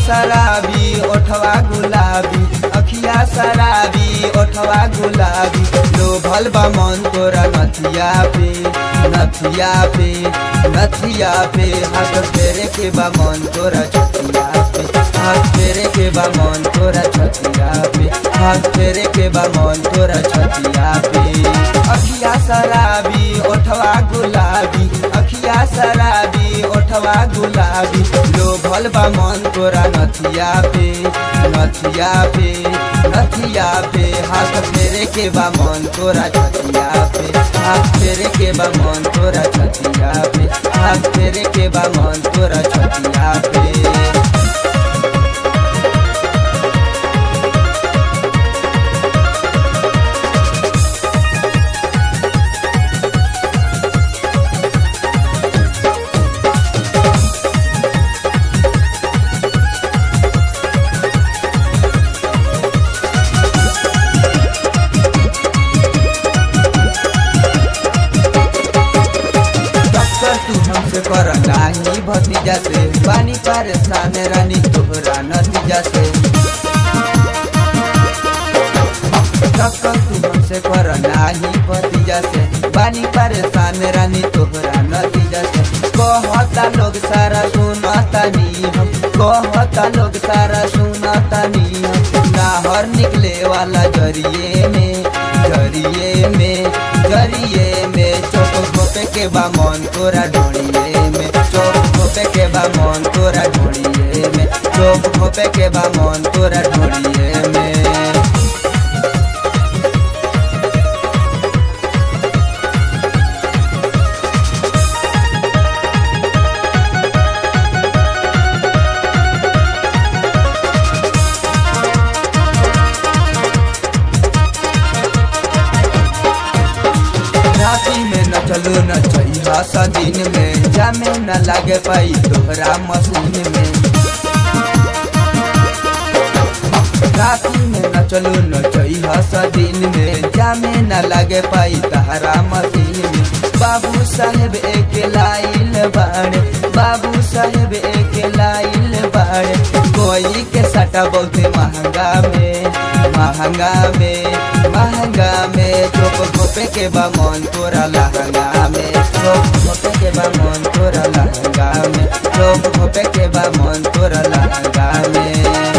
शराबी ओठवा गुलाबी अखिया शराबी ओठवा गुलाबी लोभल बा मन तोरा नथिया पे नथिया पे नथिया पे हाथ फेरे के बा मन तोरा छतिया पे हाथ फेरे के बा मन तोरा छतिया पे हाथ फेरे के बा मन तोरा छतिया पे अखिया शराबी ओठवा गुलाबी अखिया शराबी ओठवा गुलाबी लोभल बा मन तोरा नथिया पे नथिया पे नथिया पे हाथ फेरे के बा मन तोरा छतिया पे हाथ फेरे के बा मन तोरा छतिया पे हाथ फेरे के बा मन तोरा छतिया पे टक्कर तू हमसे कर नाही भतीजा से पानी परेशान रानी तोहरा नतीजा से टक्कर तू हमसे कर नाही भतीजा से पानी परेशान रानी तोहरा नतीजा से कहता लोग सारा सुनता नी हम कहता लोग सारा सुनता नी हम नाहर निकले वाला जरिए में जरिए में जरिए में चौक घोपे के बा मन तोरा ढोड़िए में चौक घोपे के बा मन तोरा ढोड़िए में चौक घोपे के बा मन तोरा ढोड़िए में राती में न चलो न चाहिए सदीन में जामे न लागे पाई तोहरा मशीन में राती में न चलो न चाहिए सदीन में जामे न लागे पाई तहरा मशीन में बाबू साहेब एक लाइल बाड़े बाबू साहेब एक लाइल बाड़े कोई के सटा बहुत महंगा में महंगा में महंगा में चोप घोपे के बा मन तोरा लहंगा में चोप घोपे के बा मन तोरा लहंगा में चोप घोपे के बा मन तोरा लहंगा में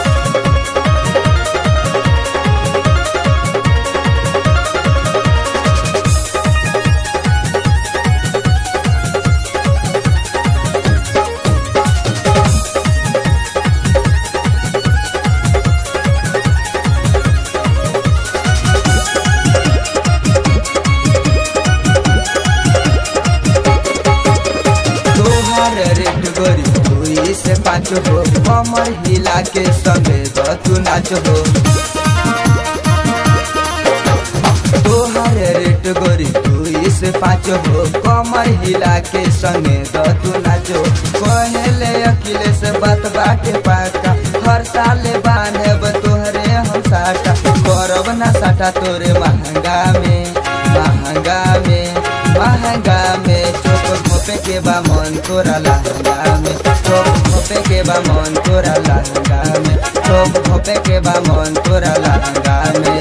तोहर रेट गोरी दुई से पाँच हो कमर हिला के संगे तू नाच हो तोहर रेट गोरी दुई से पाँच हो कमर हिला के संगे तू नाचो कहले अकिले से बात बाटे पाका हर साल बांधब तोहरे हम साटा करब ना साटा तोरे महंगा में महंगा में महंगा में चोप घोपे के बा मन तोरा लहंगा में चोप घोपे के बा मन तोरा लहंगा में चोप घोपे के बा मन तोरा लहंगा में